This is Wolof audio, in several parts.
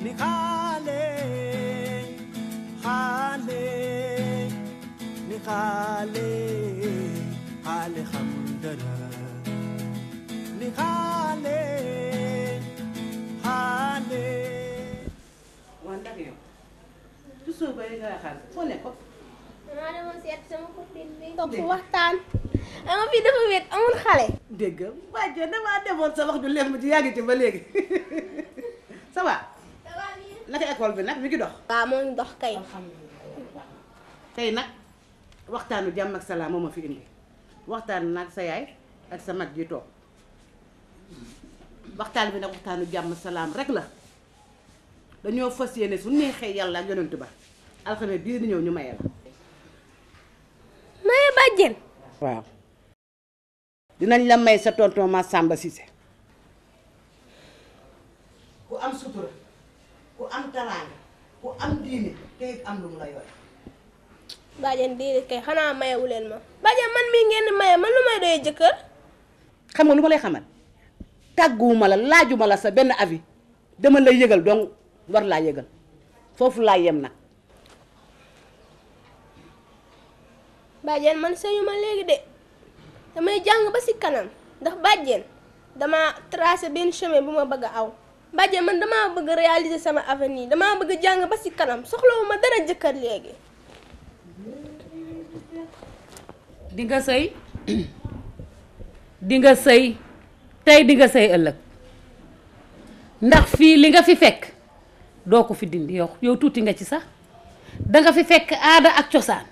ni xaale xaale ni xaale xaale xamul dara ni xaale xaale waaw ndax yow toujours ba nga xaar foo nekkoon. maa demoon seet sama copine bi. toog fu waxtaan. ama fii dafa wéet amul xale. dégg nga waaye damaa demoon sa wax ju lem ji yàgg ci ba léegi ça va naka école bi nag mi ngi dox. waaw moo ngi dox kay. tey nag waxtaanu jàmm ak salaam moo ma fi indi waxtaan nag sa yaay ak sa mag ji toog waxtaan bi nag waxtaanu jàmm salaam rek la dañoo fas yéene su neexee yàlla ak yonent ba alxames bii di ñëw ñu maye la. maye bàjjen. waaw dinañ la may sa tonton ma Samba Cissé ku am sutura ku am taraanga ku am diine te it am lu mu la yore bàjjen déedéet kay xanaa mayewu leen ma. bàjjen man mii ngeen di maye man lu may doyee jëkkër. xam nga lu ma lay xamal tàgguwuma la laajuma la sa benn avis dama lay yëgal donc war laa yëgal foofu laa yem nag bàjjen man sëyu ma léegi de damay jàng ba si kanam ndax bàjjen dama tracé benn chemin bu ma bëgg a aw bàjjen man damaa bëgg réaliser sama avenir damaa bëgg jàng ba si kanam soxlawu ma dara jëkkër léegi. di nga sëy di nga sëy tey di nga sëy ëllëg ndax fii li nga fi fekk doo ko fi dindi yow yow tuuti nga ci sax danga fi fekk aada ak cosaan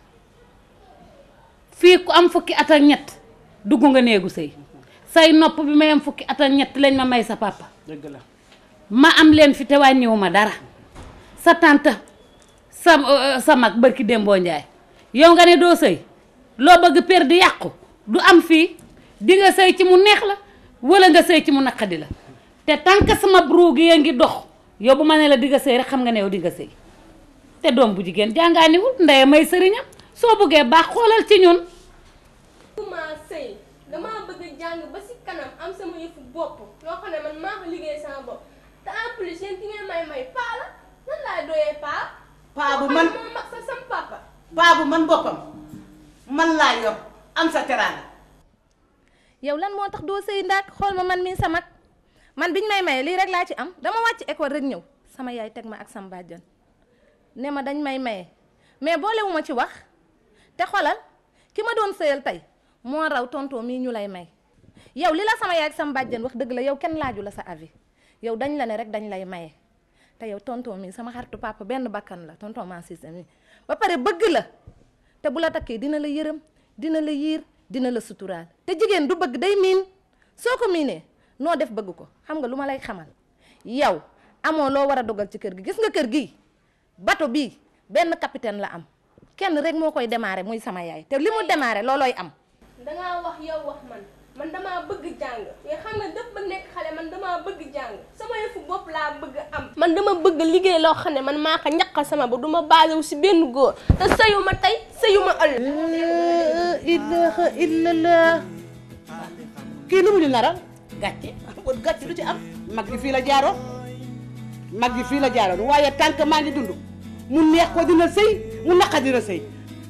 fii ku am fukki at ak ñett dugg nga néegu sëy say nopp bi may am fukki at ak ñett lañ ma may sa papa dëgg la ma am leen fi te wàññiwu ma dara sa tante sa sa mag bërki démboo njaay yow nga ne doo sëy loo bëgg per di yàqu du am fii di nga sëy ci mu neex la wala nga sëy ci mu naqadi la te tant que sama bru gi ngi dox yow bu ma ne la di nga sëy rek xam nga ne yow di nga sëy te doom bu jigéen jàngaaniwul ndeye may sëriñam soo bëggee baax xoolal ci ñun ma sëy damaa bëgg jàng ba si kanam am sama yëfu bopp loo xam ne man maa ko liggéey sama bopp te en plus yéen ki ngeen may may paa la nan laay doyee paa. paa bu man moom mag sa sam papa. paa bu man boppam man laa yor am sa teraanga yow lan moo tax doo sëy ndaak xool ma man mii sa mag man biñ may maye lii rek laa ci am dama wàcc école rek ñëw sama yaay teg ma ak sama bàjjan ne ma dañ may maye mais boolewu ma ci wax te xolal ki ma doon sëyal tey moo raw tonton mii ñu lay may yow li la sama yaay ak sama bàjjan wax dëgg la yow kenn laaju la sa avis yow dañ la ne rek dañ lay maye te yow tonton mii sama xaritu papa benn bakkan la tonton maa Cissé mi ba pare bëgg la te bu la takkee dina la yërëm dina la yiir dina la suturaal te jigéen du bëgg day miin soo ko miinee noo def bëgg ko xam nga lu ma lay xamal yow amoo loo war a dogal ci kër gi gis nga kër gi bato bii benn capitaine la am kenn rek moo koy démarrer muy sama yaay te li mu démarrer loolooy am dangaa wax yow wax man man damaa bëgg jàng mais xam nga dëpp ba nekk xale man damaa bëgg jàng sama yëfu bopp laa bëgg am. man dama bëgg liggéey loo xam ne man maa ko ñaqal sama ba du ma baasewu si benn góor te sëyu ma tey sëyu ma ëllëg. ilaha illallah kii lu mu ñu naral gàcce kon gàcc du ci am mag ji fii la jaaroon mag ji fii la jaaroon waaye tànk maa ngi dund mu neex ko dina sëy mu naqa dina sëy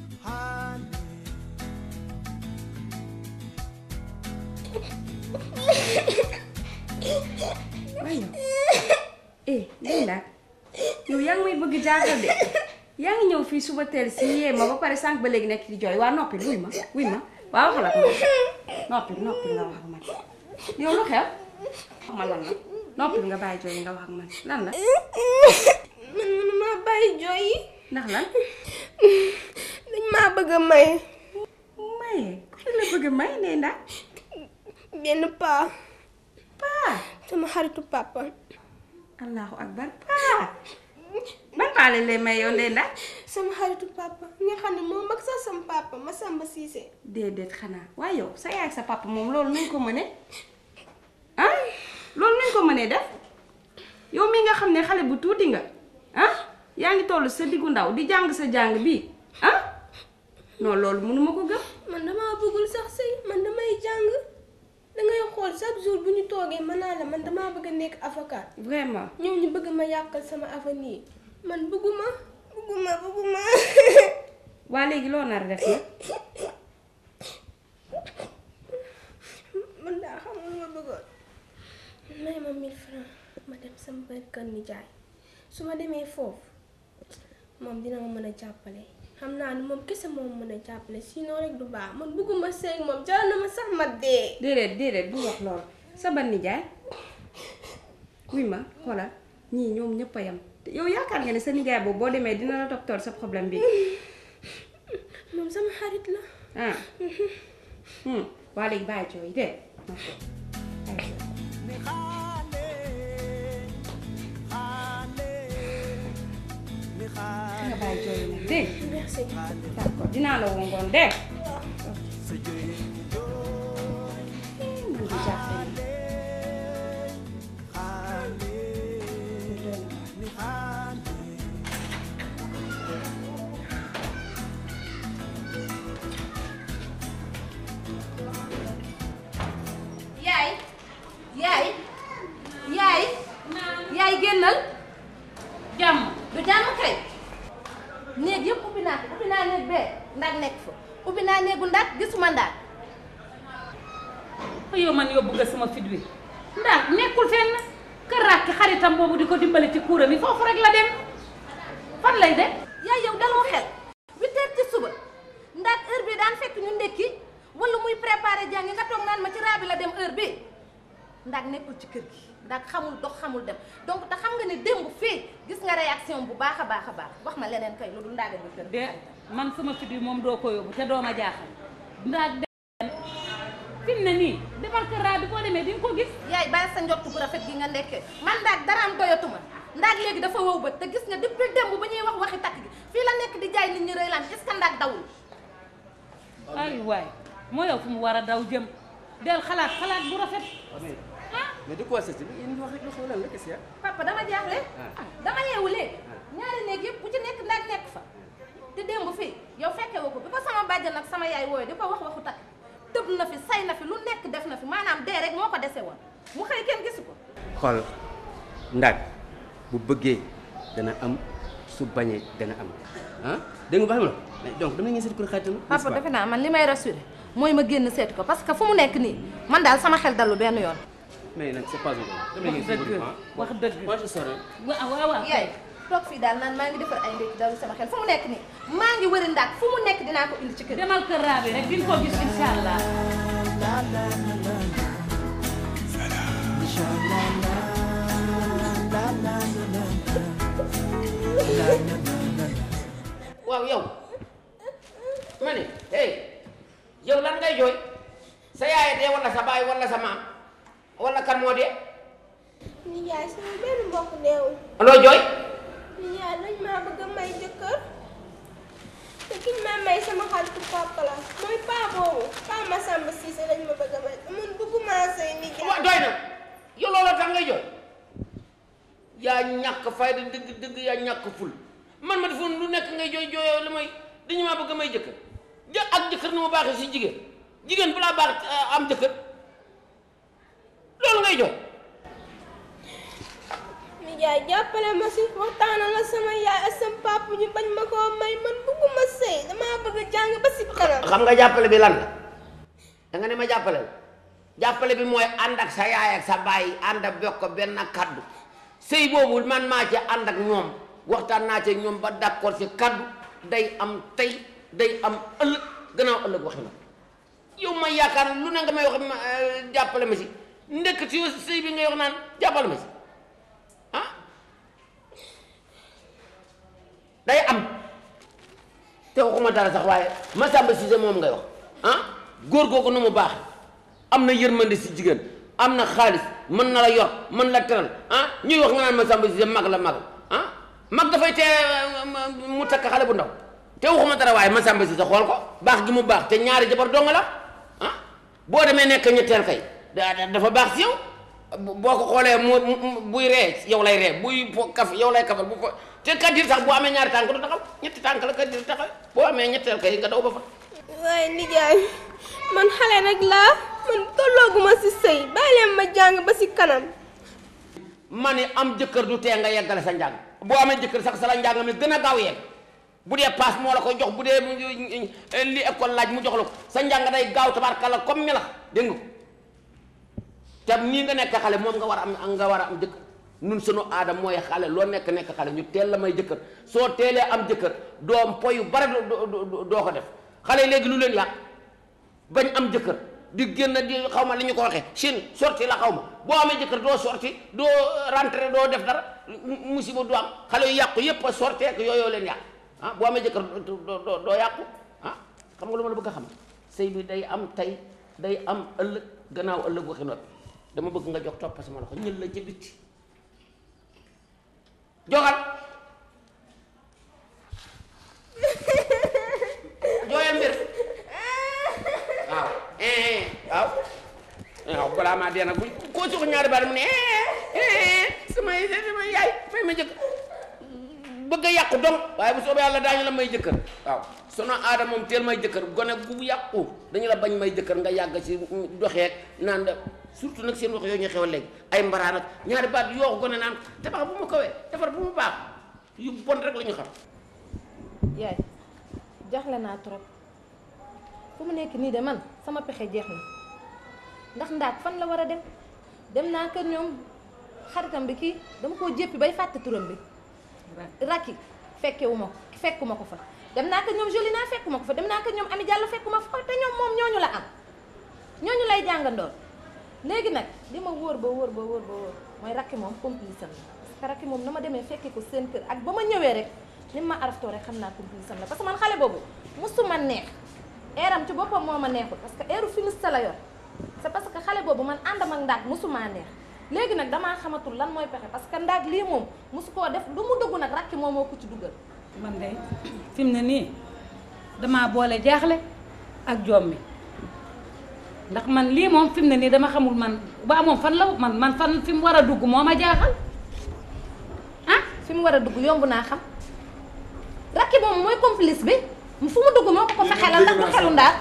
waaye eh day laaj yow yaa ngi may bëgg jaaxal de yaa ngi ñëw fii suba teel si yee ma ba pare sànq ba léegi nekk di jooy waa noppi wuy ma wuy ma waa waxal ak man noppi noppi nga wax ak man yow lu xew wax ma lan la noppi nga bàyyi jooy nga wax ak man lan la man mënuma bàyyi jooy yi ndax lan dañ maa bëgg a may maye ku la bëgg a may nee ndax benn paa paa sama xaritu papa. allahu akbar paa ban paa lañ lay may yow ndey ndax sama xaritu papa nga xam ne moom mag sax sama papa ma Samba Cissé. déedéet xanaa waaye yow sa yaay ak sa papa moom loolu nuñ ko mënee ah loolu nuñ ko mënee def yow mi nga xam ne xale bu tuuti nga ah yaa ngi toll sa diggu ndaw di jàng sa jàng bii ah non loolu mënuma ko gëm man damaa bëggul sax sëy man damay jàng dangay xool chaque jour bu ñu toogee mën naa la man damaa bëgg a nekk avocat vraiment ñoom ñu bëgg ma yàqal sama avenir man bëgguma bëgguma bëgguma waa léegi loo nar a def nag man daa xamul ma bëggoon may ma 1000 francs ma dem sama bër kër nijaay su ma demee foofu moom dina ma mën a jàppale xam naa ni moom kese moom mën a jàppale sinon rek du baax man bëgguma seeg moom jaral na ma sax ma dee déedéet déedéet bu wax loolu sa ban nijaay wuy ma xoolal ñii ñoom ñëpp a yem yow yaakaar nga ne sa nijaay boobu boo demee dina la toppatoo sa problème bi moom sama xarit la ah hmm waa léegi bàyyi cooy de ni xaale xaale ni xaale nga bàyyi cooy nag dégg merci d'accord dinaa la woo ngoon dégg sa jëy ñu jooy man di jàppe na xaale ni xaale yaay yaay yaay yaay génnal jàmm du jàmm kay néeg yëpp ubbi naa ubbi naa néeg bee ndax nekk fa ubbi naa néegu ndax gisuma ndax yow man yóbbu nga sama fit wi ndax nekkul fenn kër rakki xaritam boobu di ko dimbale ci kuuram yi foofu rek la dem fan lay dem yaay yow daloo xel huit heures ci suba ndax heure bi daan fekk ñu ndekki wala muy préparé jàngi nga toog naan ma ci raabi la dem heure bi ndax nekkul ci kër gi ndax xamul dox xamul dem donc te xam nga ne démb fii gis nga réaction bu baax a baax a baax wax ma leneen kay lu dul ndaaga bi kër de man sama fit wi moom doo ko yóbbu te doo ma jaaxal ndax dem fi mu ne nii demal kër raa bi boo demee di nga ko gis yaay bàyyi sa njott bu rafet gi nga nekkee man ndaag daraam doyatuma ndaag léegi dafa wow bët te gis nga depuis démb ba ñuy wax waxi takk gi fii la nekk di jaay nit ñi rëy laan est-ce que ndaag dawul ay waay moo yow fu mu war a daw jëm del xalaat xalaat bu rafet ah mais de quoi c'est yéen wax rek la xoolal la kese papa dama jaaxle ah dama yeewu léegi ñaari néeg yëpp bu ci nekk ndaag nekk fa te démb fii yow fekke woo ko bi ko sama bàjjan ak sama yaay wooyu di ko wax waxu takk tëb na fi say na fi lu nekk def na fi maanaam dee rek moo ko dese woon mu xëy kenn gisu ko xool ndaag bu bëggee dana am su bañee dana am ah dégg nga baax na mais donc dama ngeen seet ko xaritam papa defe naa man li may rassuré mooy ma génn seeti ko parce que fu mu nekk nii man daal sama xel dalu benn yoon mais nag c'est pas vrai dama wax ngeen seet dëgg wax dëgg moi je sors waaw waaw waaw yaay toog fii daal naan maa ngi defar ay ndékki dalu sama xel fu mu nekk nii maa ngi wëri ndaak fu mu nekk dinaa ko indi ci kër demal kër raa bi rek di nga ko gis incha allah waaw yow ma ne hey yow lan ngay jooy sa yaay dee wala sa baay wala sa maam wala kan moo dee nijaay sama benn mbokk deewul loo jooy nijaay dañ maa bëgg a may jëkkër te kiñ ma may sama xaritu papa la mooy paa boobu paa Masamba Cissé lañ ma bëgg a may te man bëgguma sëy nijaay wa doy na yow looloo tax ngay jooy yaa ñàkk fayda dëgg dëgg yaa ñàkk ful man ma defoon lu nekk ngay jooy jooyoo li may dañu maa bëgg a may jëkkër jë ak jëkkër ni mu baaxee si jigéen jigéen bu laa baax eh, am jëkkër loolu ngay jooy nijaay jàppale ma si waxtaanal la sama yaay ak sama papa ñu bañ ma koo may man bëgguma sëy damaa bëgg a jàng ba si kanam xam nga jàppale bi lan la da nga ne ma jàppale la jàppale bi mooy ànd ak sa yaay ak sa baay ànd ak bokk benn kaddu sëy boobu man maa ci ànd ak ñoom waxtaan naa ci ñoom ba d'accord ci kaddu day am tey day am ëllëg gannaaw ëllëg waxi na yow ma yaakaar lu ne nga may wax ma eh, jàppale ma si ndekk ci sëy bi ngay wax naan jàppale ma si ah day am te waxuma dara sax waaye Massamba Cissé moom ngay wax ah góor googu nu mu baax am na yërmande si jigéen am na xaalis mën na la yor mën la teral ah ñuy wax nga naan Massamba Cissé mag la mag ah mag dafay tee mu takk xale bu ndaw te waxuma dara waaye Massamba Cissé xool ko baax gi mu baax te ñaari jabar dong la ah boo demee nekk ñetteel kay da- da- dafa baax si yow boo ko xoolee mu mu- buy ree yow lay ree buy fo kaf yow lay kafal bu fo te kaddir sax boo amee ñaari tànk du taxaw ñetti tànk la kaddir taxaw boo amee ñetteel kay nga daw ba fa waaye nijaay man xale rek laa man tollooguma si sëy bàyyi leen ma jàng ba si kanam ma ne am jëkkër du tee nga yeggale sa njàng boo amee jëkkër sax sa la njàng mi gën a gaaw yegg bu dee paas moo la ko jox bu dee li école laaj mu jox la ko sa njàng day gaaw tabarkalla comme melax dégg nga ko te nii nga nekk xale moom nga war a am nga war a am jëkkër nun sunu aada mooy xale loo nekk nekk xale ñu teel la may jëkkër soo teelee am jëkkër doom po yu bare doo doo ko def xale yi léegi lu leen yàq bañ am jëkkër di génn di xaw ma li ñu ko waxee Chine sorti la xaw ma boo amee jëkkër doo sorti doo rentré doo def dara musiba du am xale yu yàqu yépp a sorti ak yooyoo leen yàq ah boo amee jëkkër doo doo doo yàqu ah xam nga lu ma la bëgg a xam sëy bi day am tey day am ëllëg gannaaw ëllëg waxi noppi dama bëgg nga jox topp sama loxo ñël la ca bitti jogal jooyal mbir waaw eh waaw waaw balaa maa dee nag bu koo suux ñaari baat mu ne sama sama yaay may ma jëkkër bëgg a yàqu dong waaye bu soobee yàlla daañu la may jëkkër waaw sono aada moom teel may jëkkër gone gu yàqu dañu la bañ may jëkkër nga yàgg ci doxeek naan da surtout nag seen wax yooyu ñu xew léegi ay mbaraan ak ñaari baat yoo gone naan tabax bu mu kawee defar bu mu baax yu bon rek la ñu xam yaay jaxle naa trop fu mu nekk nii de man sama pexe jeex na ndax ndaak fan la war a dem dem naa kër ñoom xaritam bi kii dama koo jéppi bay fàtte turam bi rakki fekkewu ma ko fekku ma ko fa dem naa kër ñoom joli naa fekku ma ko fa dem naa kër ñoom ami jàll fekku ma fa te ñoom moom ñooñu la am ñooñu lay jàngandoon léegi nag li ma wóor ba wóor ba wóor ba wóor mooy rakki moom complice am la parce que rakki moom na ma demee fekkee ko seen kër ak ba ma ñëwee rek ni ma araftoo rek xam naa complice am la parce que man xale boobu musuma neex eeram ci boppam moo ma neexul parce que eeru finiste la yor c'est parce que xale boobu man àndam ak ndaag musuma neex léegi nag damaa xamatul lan mooy pexe parce que ndaag lii moom musu koo def lu mu dugg nag rakki moom moo ko ci dugal man de fi mu ne nii damaa boole jaaxle ak jommi ndax man lii moom fi mu ne nii dama xamul man ba moom fan la man man fan fi mu war a dugg moo ma jaaxal ah fi mu war a dugg yomb naa xam rakki moom mooy complice bi fu mu dugg moo ko ko fexelal ndax du xelu ndaag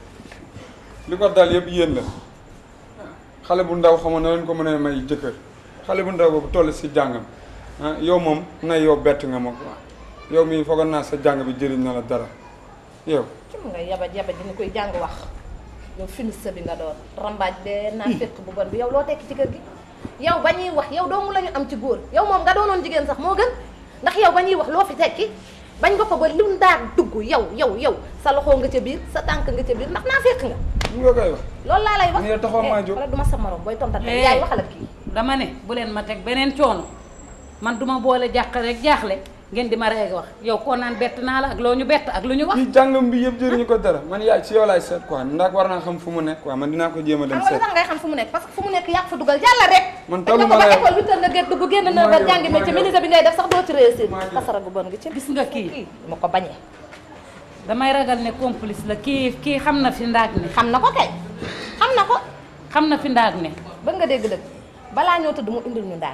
li ko dal yëpp yéen la xale bu ndaw xamoon na leen ko mën a may jëkkër xale bu ndaw boobu toll si jàngam ah yow moom na yow bett nga ma ko yow mii foogoon naa sa jàng bi jëriñ na la dara yow cum nga yabaj yabaj dina koy jàng wax yow finiste bi nga doon rambaaj bee naa fekk bu bon bi yow loo tekki ci kër gi yow ba ñuy wax yow doomu la ñu am ci góor yow moom nga doonoon jigéen sax moo gën ndax yow ba ñuy wax loo fi tekki bañ nga ko ba lu ndaag dugg yow yow yow sa loxo nga ca biir sa tànk nga ca biir ndax naa fekk nga mu nga koy wax loolu laa lay wax yow taxaw maa jóg wala du ma sa morom booy tontat Eh. yaay waxal ak kii dama ne bu leen ma teg beneen coono man duma boole jàq rek jaaxle ngeen di ma reeg wax yow koo naan bett naa la ak loo ñu bett ak lu ñu wax kii jàngam bi yëpp jëriñu ko dara man yaay si yow laay seet quoi ndax war naa xam fu mu nekk quoi man dinaa ko jéem a dem xam nga lu seet tax ngay xam fu mu nekk parce que fu mu nekk yàq fa dugal jàlla rek man dañ tollu ko ma ba la école huit heures nga gét dugg génn na ba jàngi métier ministre bi ngay def sax doo ci réussir kasara gu bon gi ci gis nga kii ma ko bañee damay ragal ne complice la kii kii xam na fi ndaag ne xam na ko kay xam na ko xam na fi ndaag ne bëgg nga dégg dëgg balaa ñoo tëdd mu indil ñu ndaag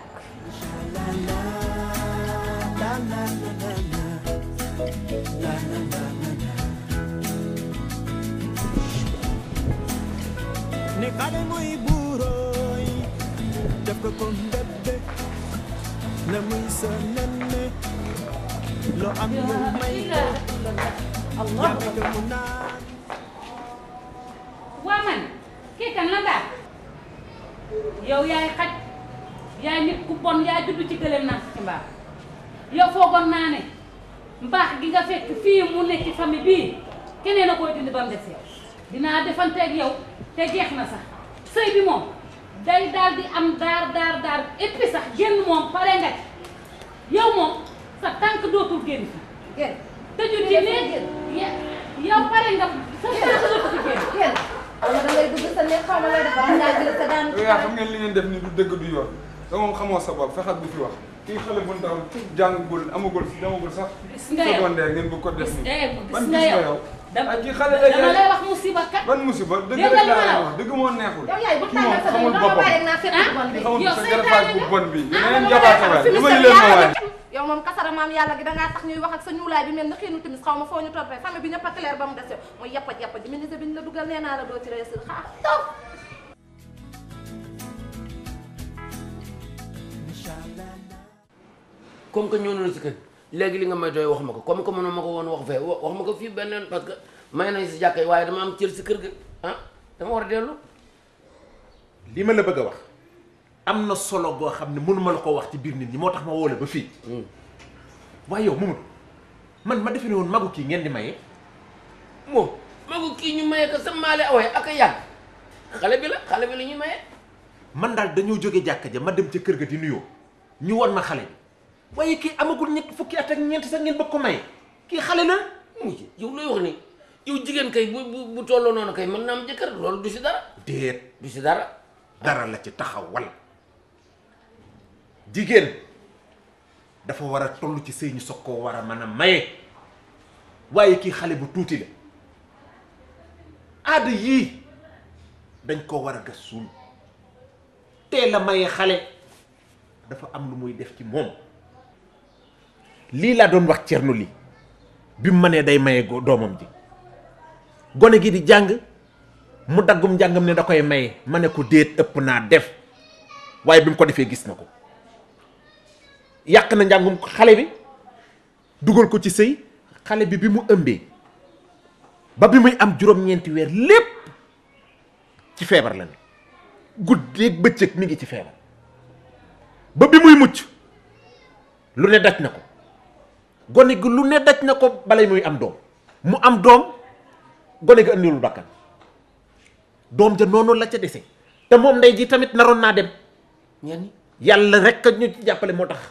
ne xale muy buurooy def ko comme bébé na muy sa nenne loo am lu may ko yàlla ko mu naan waa man kii kan la ndaag yow yaay xaj yaay nit ku bon yaa juddu ci gëléem naa ci mbaax yow foogoon naa ne mbaax gi nga fekk fii mu nekk ci famille bii keneen a koy dindi ba mu des yow dinaa defanteeg yow te jeex na sax sëy bi moom day daal di am daar daar daar et puis sax génn moom pare nga ci yow moom sa tànk dootul génn fi génn tëju ci néeg ya- yow pare nga sa tànk dootul fi génn génn xaw ma da ngay dugg sa néeg xaw ma lay defar ndaa jël sa daan yow yaa xam ngeen li ngeen def ni du dëgg du yoon da moom xamoo sa bopp fexat bu fi wax kii xale bu ndaw jàngagul amagul demagul sax gis nga yow secondaire ngeen bëgg ko def gis ni eh ban gis gis nga nga yow yow dama ak kii xale la dama lay yaay wax musiba kat ban musiba dëgg Dégg rek nga li ma laa la leen wax. wax dëgg moo neexul yow yaay bu kii moom tàngal sa xamul dama boppam bàyyi naa fekk bon bi kii xamul yow sa seytaane garafaat bu nga. bon bi Ah, yeneen dama jabaate lay wax waay fi mu dama sëb leen ma yàlla waay yow moom kasara maam yàlla gi dangaa tax ñuy wax ak sa ñuulaay bi mel na xiinu timis xaw ma foo ñu toppee famille bi ñëpp a clair ba mu des yow mooy yappat yappat ji ministre bi ñu la dugal nee naa la doo ci réussir xaa taw comme que ñëw na si kër léegi li nga may doy wax ma ko comme que mënoo ma ko woon wax fee wa- wax ma ko fii benn yoon parce que may nañ si jàkka yi waaye dama am cër si kër ga ah dama war a dellu li ma la bëgg a wax am na solo goo xam ne mënuma la ko wax ci biir nit ñi moo tax ma woo la ba fii waaye yow Mamadou man ma defe ne woon magu kii ngeen di maye moom magu kii ñu maye ko sa maale awee ak a yàgg xale bi la xale bi la ñuy maye man daal dañoo jóge jàkka ja ma dem ca kër ga di nuyoo ñu won ma xale bi waaye kii amagul ñett fukki at ak ñeent sax ngeen bëgg ko maye kii xale la mujj yow looy wax ni yow jigéen kay bu bu bu tolloo noonu kay mën na am jëkkër loolu du si dara déet du si dara dara la ci taxaw wala jigéen dafa war a toll ci sëy ñu soog koo war a mën a maye waaye kii xale bu tuuti la aada yii dañ koo war a gas suul teel a maye xale dafa am lu muy def ci moom lii laa doon wax cernu li bi mu mënee day maye go- doomam ji gone gi di jàng mu daggum njàngam ne da koy maye ma ne ko déet ëpp naa def waaye bi mu ko defee gis na ko yàq na njàngum xale bi dugal ko ci sëy xale bi bi mu ëmbee ba bi muy am juróom-ñeenti weer lépp ci feebar la ne guddeeg bëccëg mi ngi ci feebar ba bi muy mucc lu ne daj na ko gone gi lu ne daj na ko balay muy am doom mu am doom gone gi andiwul bakkan doom ja noonu la ca dese te moom ndey ji tamit naroon naa dem ñenn yàlla rek a ñu ci jàppale moo tax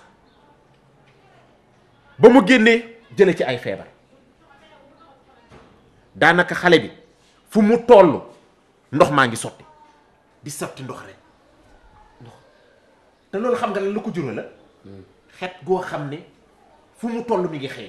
ba mu génnee jële ci ay feebar daanaka xale bi fu mu toll ndox maa ngi sotti di sotti ndox rek ndox te loolu xam nga lan lu ko jural la xet goo xam ne fu mu toll mi ngi xeeñ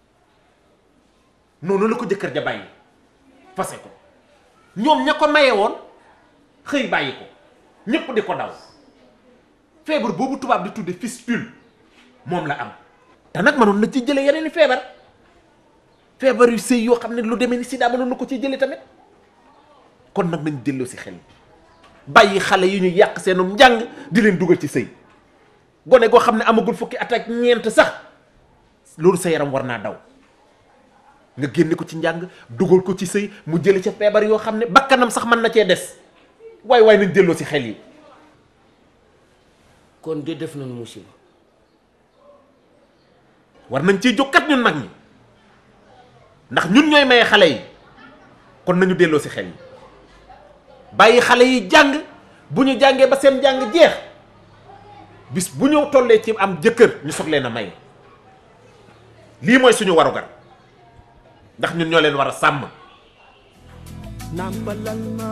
noonu la ko jëkkër ja bàyyi fase ko ñoom ña ko maye woon xëy bàyyi ko ñépp di ko daw feebar boobu tubaab di tudde fistule moom la am te nag mënoon na ci jële yeneen i feebar feebar yu sëy yoo xam ne lu demee ni sida mënoon na ko ci jële tamit kon nag nañ delloo si xel bàyyi xale yi ñu yàq seenum njàng di leen dugal ci sëy gone goo xam ne amagul fukki at ak ñeent sax loolu sa yaram war naa daw nga génne ko ci njàng dugal ko ci sëy mu jële ca feebar yoo xam ne bakkanam sax mën na cee des waay waay nañ delloo si xel yi kon de def nañu musiba war nañ ciy jóg kat ñun mag ñi ndax ñun ñooy maye xale yi kon nañu delloo si xel yi bàyyi xale yi jàng bu ñu jàngee ba seen jàng jeex bis bu ñu tollee ci am jëkkër ñu soog leen a maye lii mooy suñu warugar ndax ñun ñoo leen war a sàmm nampalal ma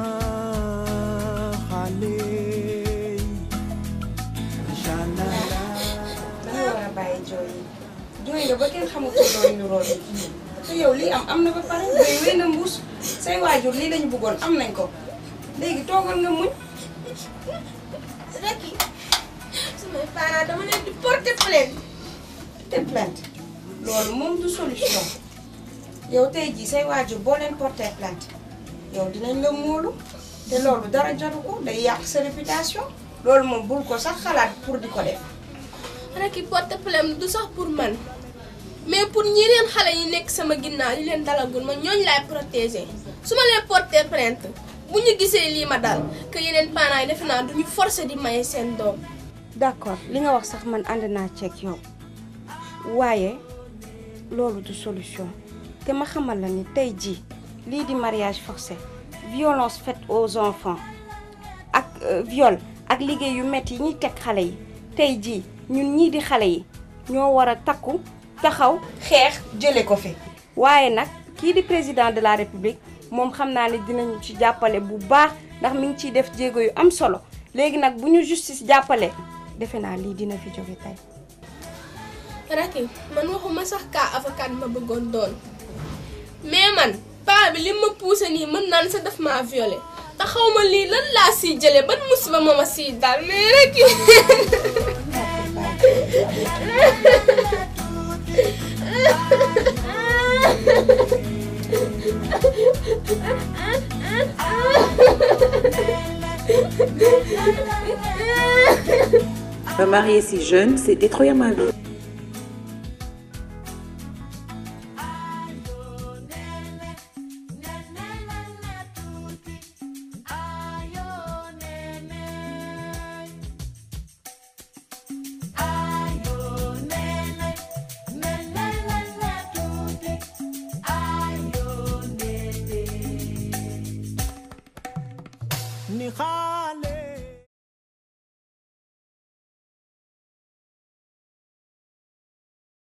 xale yi inshallah da nga war a bàyyi jooy yi jooy nga ba kenn xamul ko doon ñu rool te yow lii am am na ba pare doy wéy na mbuus say waajur lii lañu bëggoon am nañ ko léegi toogal nga muñ rek samay parents dama leen di porter plainte te plainte loolu moom du solution yow tey jii say waajur boo leen porter plainte yow dinañ la móolu te loolu dara jaru ko day yàq sa réputation loolu moom bul ko sax xalaat pour di ko def rek i porter plainte du sax pour man mais pour ñeneen xale yi nekk sama ginnaaw yi leen dalagul ma ñooñu laay protéger su ma leen porter plainte bu ñu gisee lii ma dal que yeneen parents yi defe naa duñu forcer di maye seen doom d'accord li nga wax sax man ànd naa ceeg yow waaye loolu du solution te ma xamal la ni tey jii lii di mariage forcé violence faite aux enfants ak euh, viol ak liggéey yu metti yi ñuy teg xale yi tey jii ñun ñii di xale yi ñoo war a takku taxaw xeex jële ko fi waaye nag kii di président de la république moom xam naa ne dinañu ci jàppale bu baax ndax mi ngi ciy def jéego yu am solo léegi nag bu ñu justice jàppale defe naa lii dina fi jóge tey Racky man waxuma sax kaa avocat ma bëggoon doon mais man paa bi li ma poussé nii mën naan sa daf maa violé te xaw ma lii lan laa siy jëlee ban musiba ma ma siy dal mais Racky Me marier si jeune, c'était trop ma vie. xaar